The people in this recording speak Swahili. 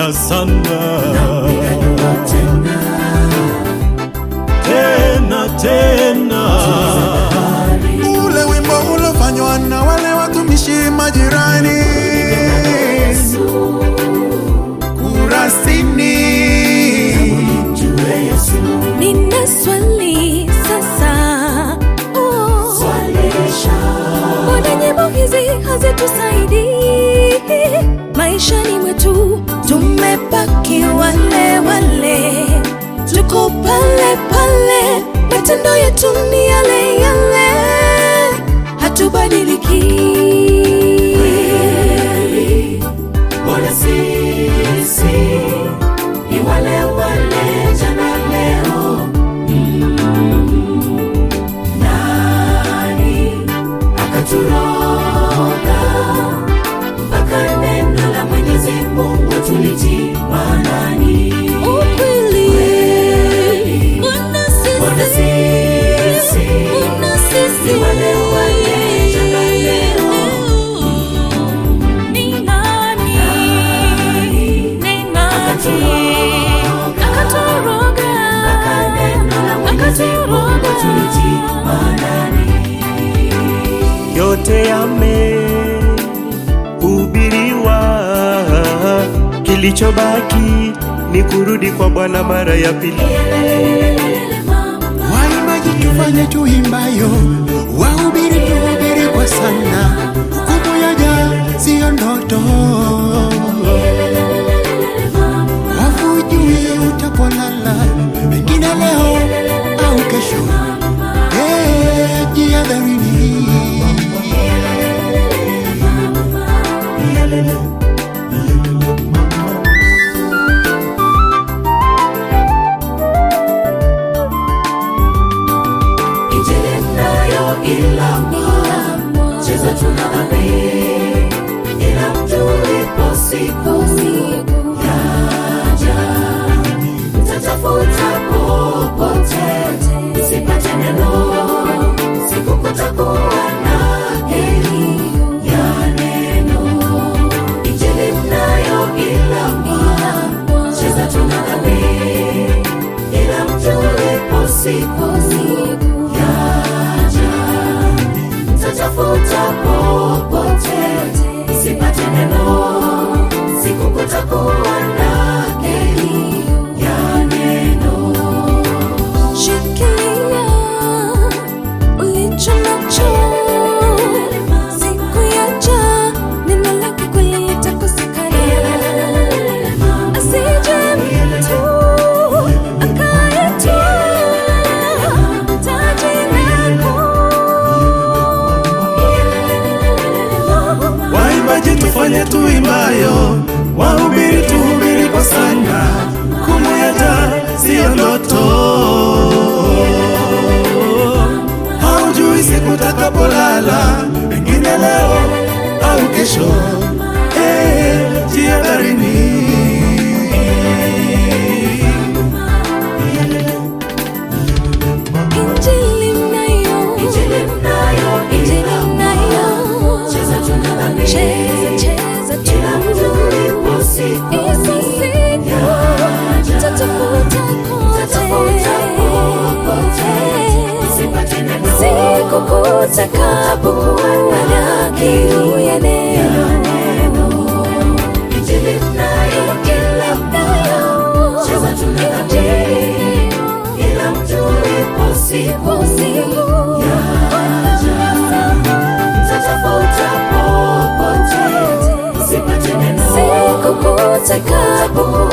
tena sana tena tena tena ule wimbo ulofanywa na wale watumishi majirani kurasini jue Yesu Nina swali sasa. Oh, swalisha mbona nyimbo hizi hazitusaidii maishani mwetu? Tumebaki wale wale, tuko pale pale, matendo yetu ni yale yale, hatubadiliki. Mbona sisi ni wale wale jana leo? Mm. Nani akaturoga mpaka neno la Mwenyezi Mungu tulitii maanani? Ukweli, mbona Mbona sisi, sisi mbona sisi ni wale wale jana leo? Ni nani? Ni nani? Akatoroga. Mpaka neno la Mwenyezi Mungu Akatoroga. tulitii maanani? yote yamehubiriwa, kilichobaki ni kurudi kwa Bwana mara ya pili. waimbaji tufanye tuimbayo wahubiri tuhubiri kwa sana hukumu yaja siyo ndoto wafujui utapolala pengine leo au kesho Eh, jihadharini Injili mnayo ila mwa cheza tuna dhambi ila mtulipo siku yaja mtatafuta popote msipate neno siku kutakuwa na heri ya neno Injili mnayo ila mwa cheza tuna dhambi ila mtulipo siku yaja mtatafuta popote sipate neno siku kutakuwa na heri ya neno Shikilia ulicho nacho, siku yaja neno lake kweli litakosekana. Asije mtu akayetwaa taji lako. Waimbaji tufanye tuimbayo, wahubiri tuhubiri kwa sana, hukumu yaja siyo ndoto. Haujui siku utakapolala, pengine leo au kesho. Eh, jihadharini. Injili mnayo, Injili mnayo Injili ila mnayo. cheza tuna dhambi Cheza, cheza tu. ila mtulipo siku Hizo siku tutafuta Tutafuta popote, sipate neno. siku kutakapokuwa na kiu ya neno. Injili mnayo ila Mnayo. cheza tuna dhambi ila mtulipo siku mtatafuta popote sipate neno Siku kutakapokuwa